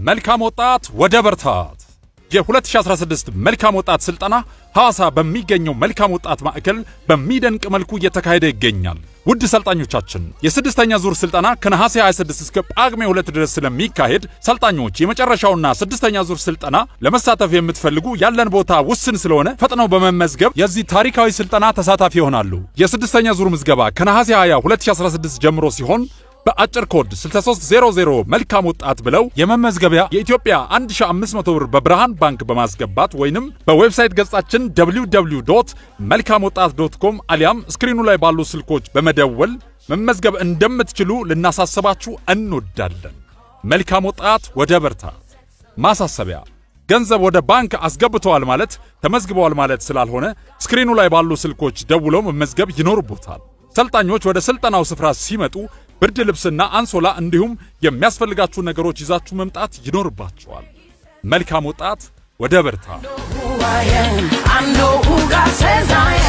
መልካም ወጣት ወደ በርታት የ2016 መልካም ወጣት ስልጠና ሐዋሳ በሚገኘው መልካም ወጣት ማዕከል በሚደንቅ መልኩ እየተካሄደ ይገኛል። ውድ ሰልጣኞቻችን የስድስተኛ ዙር ስልጠና ከነሐሴ 26 እስከ ጳጉሜ 2 ድረስ ስለሚካሄድ ሰልጣኞች የመጨረሻውና ስድስተኛ ዙር ስልጠና ለመሳተፍ የምትፈልጉ ያለን ቦታ ውስን ስለሆነ ፈጥነው በመመዝገብ የዚህ ታሪካዊ ስልጠና ተሳታፊ ይሆናሉ። የስድስተኛ ዙር ምዝገባ ከነሐሴ 20 2016 ጀምሮ ሲሆን በአጭር ኮድ 6300 መልካም ወጣት ብለው የመመዝገቢያ የኢትዮጵያ 1500 ብር በብርሃን ባንክ በማስገባት ወይንም በዌብሳይት ገጻችን www መልካም ወጣት ዶት ኮም አሊያም ስክሪኑ ላይ ባሉ ስልኮች በመደወል መመዝገብ እንደምትችሉ ልናሳስባችሁ እንወዳለን። መልካም ወጣት ወደ በርታት። ማሳሰቢያ ገንዘብ ወደ ባንክ አስገብተዋል ማለት ተመዝግበዋል ማለት ስላልሆነ ስክሪኑ ላይ ባሉ ስልኮች ደውለው መመዝገብ ይኖርቦታል። ሰልጣኞች ወደ ስልጠናው ስፍራ ሲመጡ ብርድ ልብስና አንሶላ እንዲሁም የሚያስፈልጋችሁ ነገሮች ይዛችሁ መምጣት ይኖርባችኋል። መልካም ወጣት ወደ በርታ። who I am. I know who God says I am.